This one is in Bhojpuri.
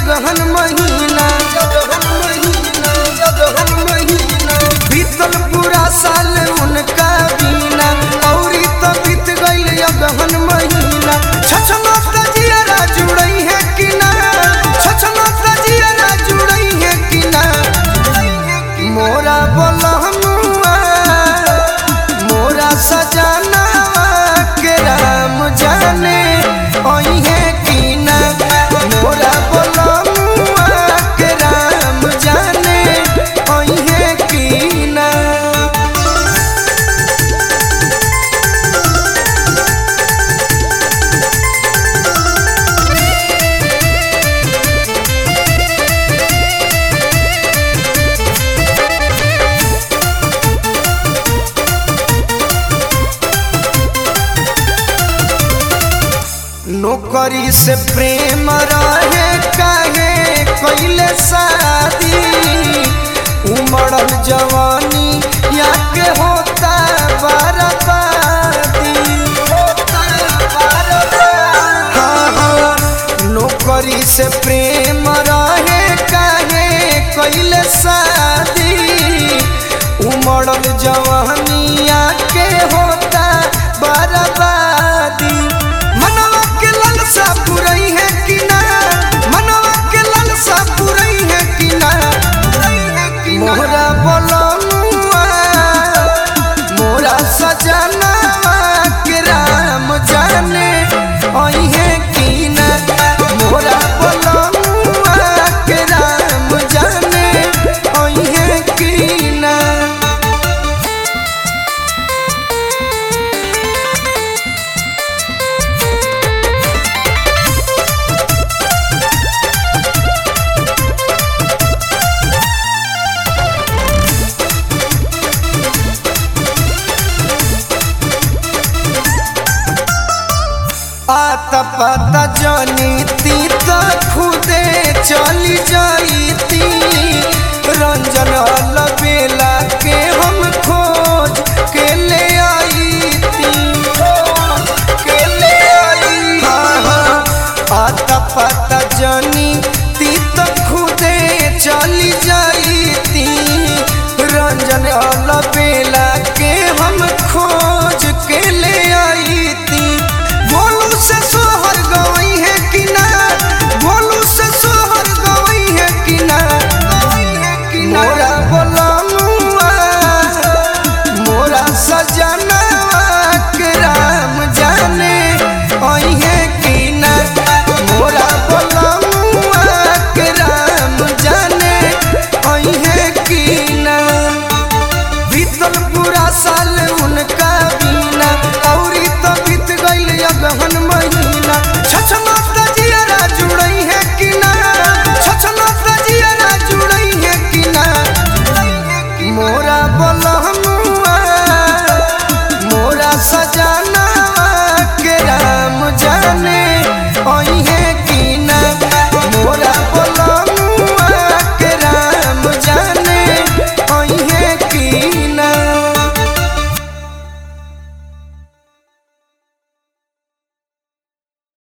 अगहन महीना अगहन महीना अगहन महीना बीतल पूरा साल उनका बीना औरी तो बीत गइल अगहन महीना छछना तजियारा जुड़ई है कि ना छछना तजियारा जुड़ई है कि ना मोरा बोलहनुआ मोरा सजाना के राम जाने ओई है कि ना मोरा बोलहनुआ के राम जाने ओई है कि ना नौकरी से प्रेम रहे काहे कैले शादी उमड़ल जवानी या के होता बर्बादी हाँ हाँ नौकरी से प्रेम रहे काहे कैले शादी उमड़ल जवानिया के होता बर्बादी मनवा के लालसा पुरई है कि ना मनवा के लालसा पुरई है कि ना मोरा बोलनुआ मोरा सजना के राम जाने ओई है कि ना मोरा बोलनुआ के राम जाने ओई है कि ना आता पता जानी ती तो खुदे चली जाईती रंजन लबेला के हम खोज के ले आई ती के ले आई हाँ हाँ आता पता जानी ती तो खुदे चली जाईती रंजन लबेला के हम खोज के ले आई ती भोलू से सोहर गवई है कि ना भोलू से सोहर गवई है कि ना मोरा बोलनुआ मोरा सजना के राम जाने ओई है कि ना मोरा बोलनुआ के राम जाने ओई है कि ना बीतल पूरा साल उनका बीना औरी तो बीत गइल अगहन महीना छछना तजियारा जुड़ई है कि ना छछना तजियारा जुड़ई है कि ना मोरा बोला